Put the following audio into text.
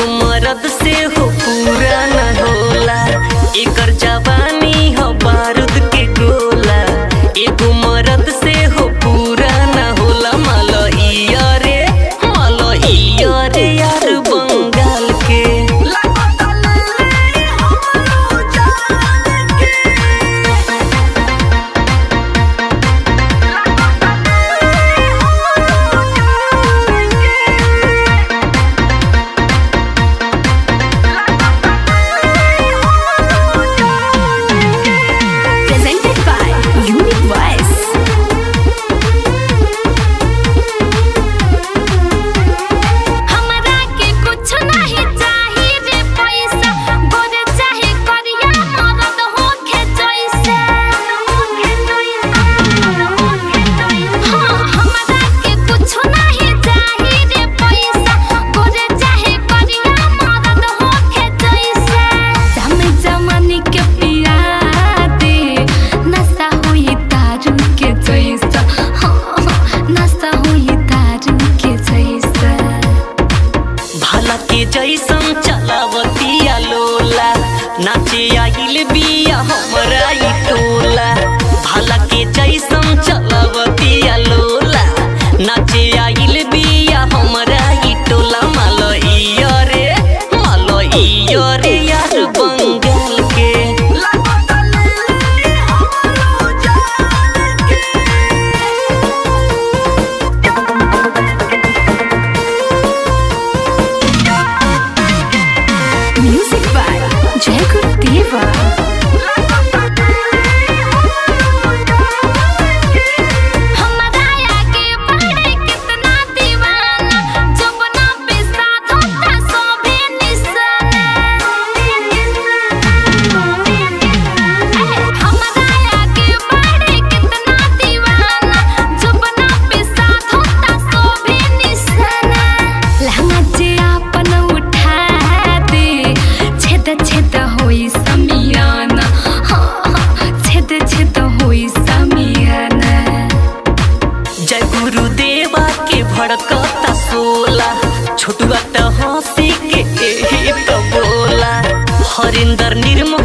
मरद से हो पूरा न होला एकर जवानी हो बारूद के गोला एगो मरद से हो पूरा न होला मलइया रे मलइया रे यार बंगाल के Presented by Unique Voice. हमरा के कुछ नहीं चाहिए रे पैसा गोरे चाहे करिया मरद होखे जैसे हाँ हमरा के कुछ नहीं चाहिए रे पैसा गोरे चाहे करिया मरद होखे जैसे जमे जमानी के पिया दे नशा हुई दारू के जैसा हाँ नशा हुई दारू के जैसा भाला के जैसन चलावतिया लोला नाचे आइल बिया हमरा ई टोला भाला के जैसन चलावतिया लोला नाचे आइल बिया हमरा ई टोला मलइया रे मलइया रे यार बंगाल के Music by Jai Gurudeva. हमरा आगे बढ़े कितना दीवाना जबना पे साथ होता सोभे निशाना हमरा आगे बढ़े कितना दीवाना जबना पे साथ होता सोभे निशाना लहंगा जे आपन उठा दे छेद छेद होई समियाना हाँ हाँ छेद छेद होई समियाना जय गुरुदेवा के भड़कता सोला छोटुआ त हंसी के एही त बोला हरिंदर निर्मल